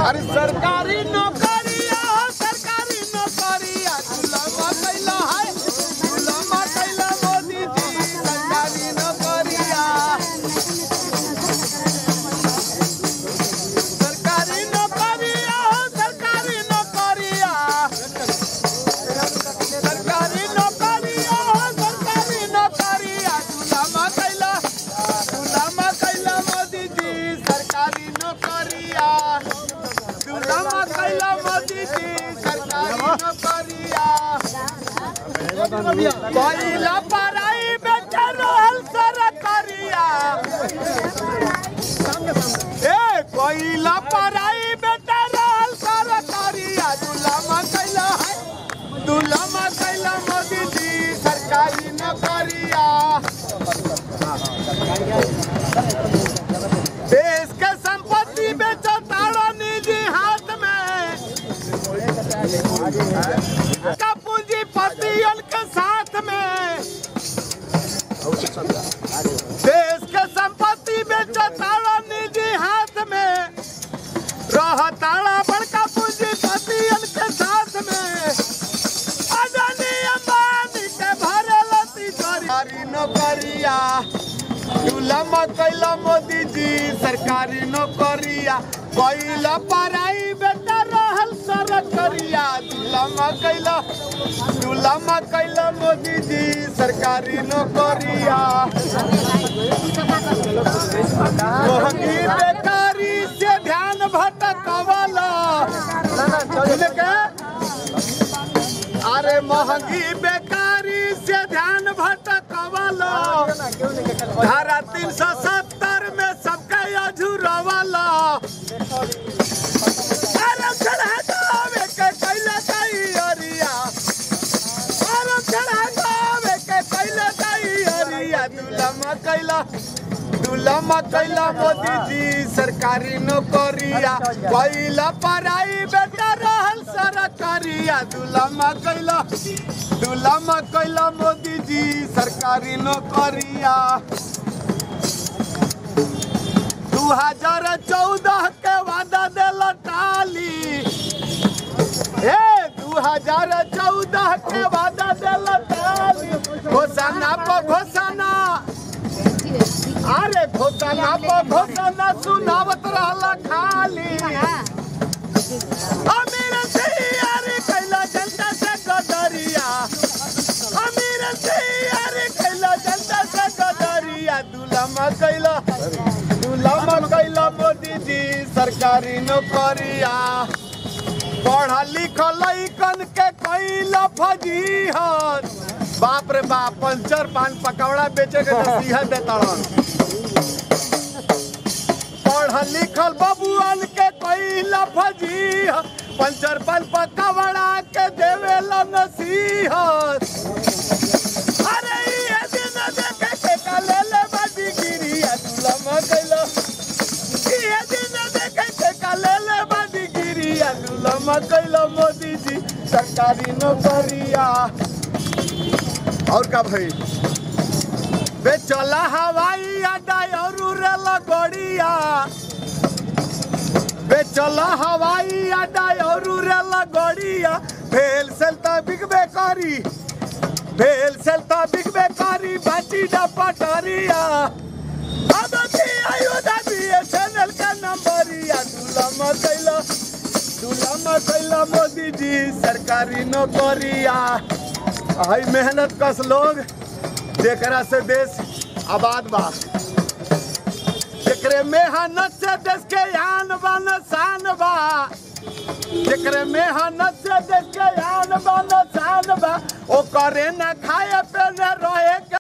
अरे सरकारी नौकरिया सरकारी नौकरिया गुलामा कैला है गुलामा कैला मोदी जी सरकारी नौकरिया सरकारी नौकरिया सरकारी नौकरिया सरकारी नौकरिया सरकारी नौकरिया गुलामा कैला गुलामा कैला मोदी जी सरकारी नौकरिया गुलामा कैला मोदी जी सरकारी नौकरिया कोयला पराई बेच रहल सरकारिया ए कोयला पराई बेच रहल सरकारिया गुलामा कैला है गुलामा कैला मोदी जी सरकारी नौकरिया देश के संपत्ति बेचो ताड़ा निजी हाथ में का पूंजीपतियन के साथ में देश के संपत्ति बेचो ताड़ा निजी हाथ में रह ताड़ा बड़का पूंजीपतियन के साथ में अदानी अंबानी के भरल तिजोरी नौकरिया चूल्हा कैला मोदी जी सरकारी नौकरिया कैला पढ़ाई बेटा रहल सरकरिया चूल्हा कैला चूल्हा कैला मोदी जी सरकारी नौकरिया महंगी बेकारी से ध्यान भटकवला सुने के? अरे महंगी बेकारी से ध्यान भटकवला धारा तीन सौ सत्तर में सबके अझुरवाला आरक्षण हटावे के कैले कई अरिया आरक्षण हटावे के कैले कई अरिया दुलमा कैला दुलमा कैला मोदी जी सरकारी नौकरिया कैला पढ़ाई बेटा रहल सरकारिया दुलमा कैला दुलमा कैला मोदी जी सरकारी नौकरिया दू हजार चौदह के वादा दिल टाली ए दू हजार चौदह के वादा दिल टाली घोषणा पर घोषणा अरे घोषणा पर घोषणा सुनावत रहला खाली अमीर से यारी कैला जनता से गदरिया अमीर से यारी कैला जनता से गदरिया दुलमा कैला दुलमा कैला मोदी जी सरकारी नौकरिया पढ़ा लिखल लइकन के कैला फजीहत बाप रे बाप पंचर पान पकौड़ा बेचे के नसीहत देताड़न पढ़ल लिखल बबुअन के कैला फजीहत पंचर पान पकौड़ा के देवेला नसीहत अरे ये दिन देखे के काले ले बाजी गिरिया दुलमा कैला ये दिन देखे के काले ले बाजी गिरिया दुलमा कैला मोदी जी सरकारी नौकरिया और का भाई बेचला हवाई अड्डा और रेल गड़िया बेचला हवाई अड्डा और रेल गड़िया फेल सेल त बिकबे करी फेल सेल त बिकबे करी बाटी डा पटरिया अब की आयुधा बीएसएनएल का नंबरिया दुलमा कैला दुलमा कैला मोदी जी सरकारी नौकरिया हई मेहनत कस लोग जेकरा से देश आबाद बा जेकरे मेहनत से देश के आन बान शान बा जेकरे मेहनत से देश के आन बान शान बा ओ करे न खाए पे न रहे के